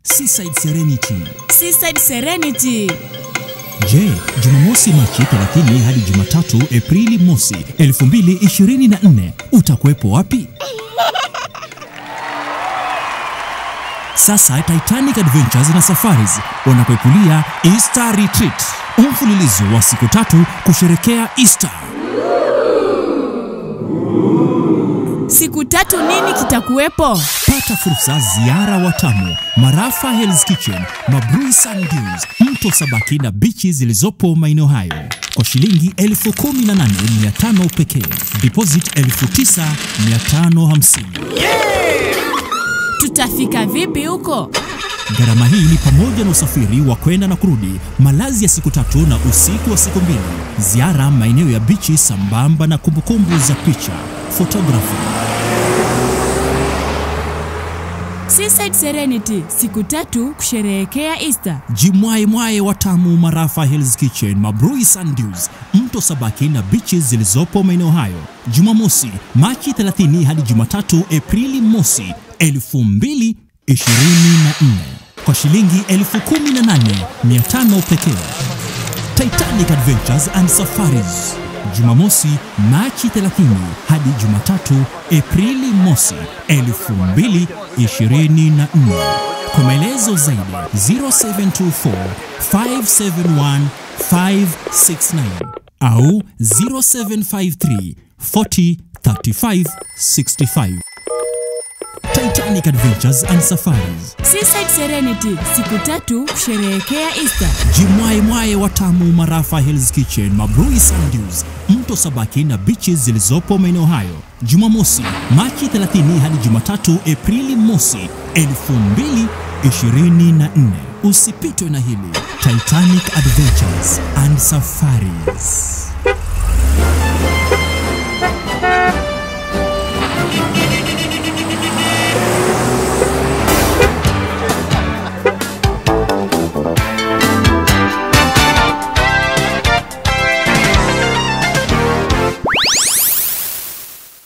Seaside Serenity. Seaside Serenity. Je, Jumamosi Machi 30 hadi Jumatatu Aprili mosi 2024 utakuwepo wapi? Sasa Titanic Adventures na Safaris wanakuepulia Easter Retreat, mfululizo wa siku tatu kusherekea Easter. Siku tatu nini kitakuwepo? Pata fursa ziara Watamu, Marafa Hell's Kitchen, Mabrui Sand Dunes, Mto Sabaki na bichi zilizopo maeneo hayo kwa shilingi 18,500 pekee. Deposit 9,550. Tutafika vipi huko? Gharama hii ni pamoja na usafiri wa kwenda na kurudi, malazi ya siku tatu na usiku wa siku mbili, ziara maeneo ya bichi sambamba na kumbukumbu za picha, photography. Seaside Serenity, siku tatu kusherehekea Easter. Jimwae mwae Watamu, Marafa Hell's Kitchen, Mabrui Sand Dunes, Mto Sabaki na beaches zilizopo maeneo hayo. Jumamosi Machi 30 hadi Jumatatu Aprili mosi 2024 kwa shilingi 18,500 pekee. Titanic Adventures and Safaris Jumamosi Machi 30 hadi Jumatatu Aprili mosi 2024. Kwa maelezo zaidi 0724 571 569 au 0753 40 35 65. Titanic Adventures and Safaris. Seaside Serenity, siku tatu kusherehekea Easter. Jimwae mwae Watamu, Marafa Hell's Kitchen, Mabrui Sand Dunes, Mto Sabaki na beaches zilizopo maeneo hayo. Jumamosi Machi 30 hadi Jumatatu Aprili mosi 2024. Usipitwe na hili Titanic Adventures and Safaris.